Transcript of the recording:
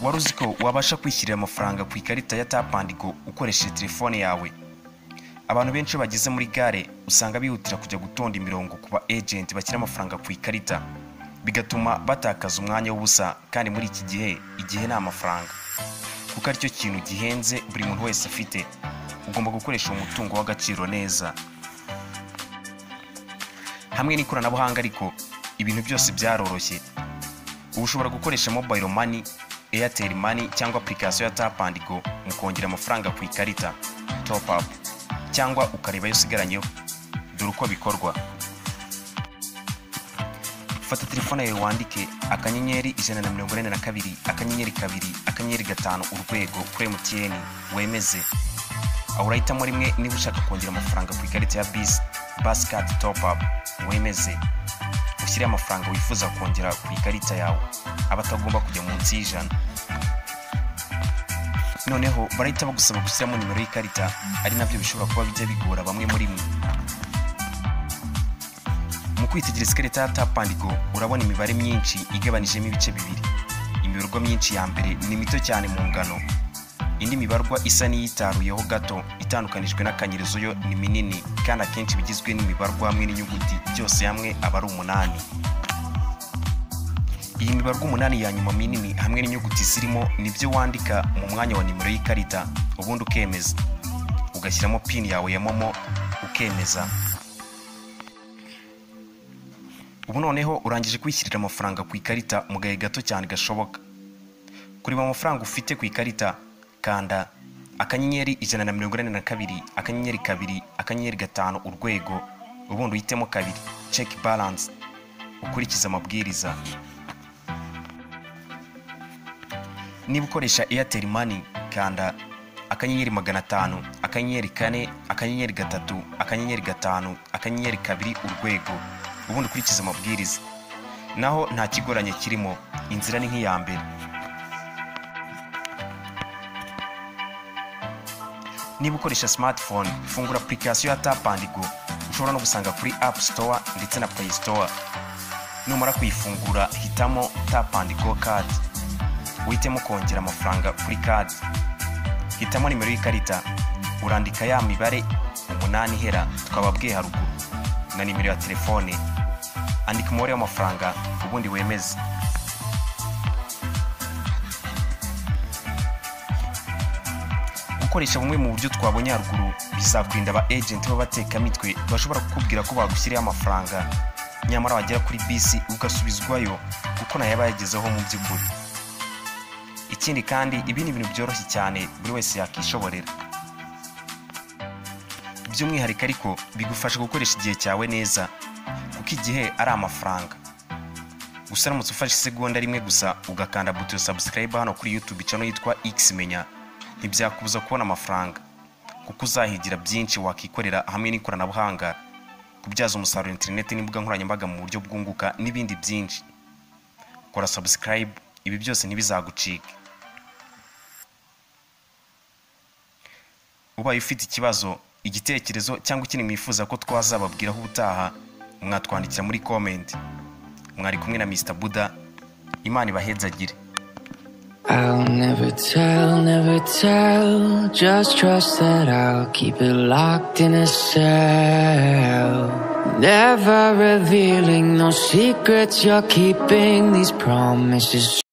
wari uzi ko wabasha kwishyurira amafaranga ku ikarita ya tap and go ukoresheje telefone yawe abantu benshi iyo bageze muri gare usanga bihutira kujya gutonda imirongo ku ba ejenti bashyira amafaranga ku ikarita bigatuma batakaza umwanya w'ubusa kandi muri iki gihe igihe ni amafaranga kuko aricyo kintu gihenze buri muntu wese afite ugomba gukoresha uwo mutungo w'agaciro neza hamwe n'ikoranabuhanga ariko ibintu byose byaroroshye ubu ushobora gukoresha mobayiro mani eyateri mani cyangwa apurikasiyo ya tap and go mu kongera amafaranga ku ikarita top up cyangwa ukareba ayo usigaranyeho dore uko bikorwa fata telefone yawe wandike akanyenyeri ijana na mirongo inani na kabiri akanyenyeri kabiri akanyenyeri gatanu urwego kuri emutiyeni wemeze aho urahitamo rimwe niba ushaka kongera amafaranga ku ikarita ya bisi basikati topu apu wemeze ushyire amafaranga wifuza kongera ku ikarita yawe aba atagomba kujya munsi y'ijana noneho barahita bagusaba gushyiramo nimero y'ikarita ari nabyo bishobora kuba bijya bigora bamwe muri mwe mu kwitegereza ikarita ya tap and go urabona imibare myinshi igabanijemo ibice bibiri imibarwa myinshi ya mbere ni mito cyane mu ngano indi mibarwa isa n'iyitaruyeho gato itandukanijwe n'akanyirizo yo ni minini kandi akenshi bigizwe n'imibarwa hamwe n'inyuguti byose hamwe aba ari umunani iyi mibarwa umunani ya nyuma minini hamwe n'inyuguti zirimo nibyo wandika mu mwanya wa nimero y'ikarita ubundi ukemeza ugashyiramo pini yawe ya momo ukemeza ubu noneho urangije kwishyirira amafaranga ku ikarita mu gahe gato cyane gashoboka kureba amafaranga ufite ku ikarita kanda akanyenyeri ijana na mirongo ine na kabiri akanyenyeri kabiri akanyenyeri gatanu urwego ubundi uhitemo kabiri ceki baranse ukurikize amabwiriza niba ukoresha airtel mani kanda akanyenyeri magana atanu akanyenyeri kane akanyenyeri gatatu akanyenyeri gatanu akanyenyeri kabiri urwego ubundi ukurikize amabwiriza naho nta kigoranye kirimo inzira ni nk'iya mbere niba ukoresha smartphone fungura application ya tap and go ushobora no gusanga kuri app store ndetse na play store numara kuyifungura hitamo tap and go card uhitemo kongera amafaranga kuri kadi hitamo nimero y'ikarita urandika ya mibare umunani ihera twababwiye haruguru na nimero ya telefone andika umubare w'amafaranga ubundi wemeze gukoresha bumwe mu buryo twabonye haruguru bizakurinda aba ejenti b'abatekamitwe bashobora kukubwira ko bagushyiriyeho amafaranga nyamara wagera kuri bisi ugasubizwayo kuko nayo aba yagezeho mu by'ukuri ikindi kandi ibi ni ibintu byoroshye cyane buri wese yakishoborera by'umwihariko ariko bigufasha gukoresha igihe cyawe neza kuko igihe ari amafaranga gusa uramutse ufashe isegonda rimwe gusa ugakanda buto ya sabusikarayiba hano kuri yutube cano yitwa x menya ntibyakubuza kubona amafaranga kuko uzahigira byinshi wakikorera hamwe n'ikoranabuhanga kubyaza umusaruro interineti n'imbuga nkoranyambaga mu buryo bwunguka n'ibindi byinshi kora sabusikarayibu ibi byose ntibizagucike ubaye ufite ikibazo igitekerezo cyangwa ikindi mwifuza ko twazababwiraho ubutaha mwatwandikira muri komenti mwari kumwe na mr buda imana ibahezagire I'll never tell, never tell. Just trust that I'll keep it locked in a cell. Never revealing no secrets you're keeping. These promises.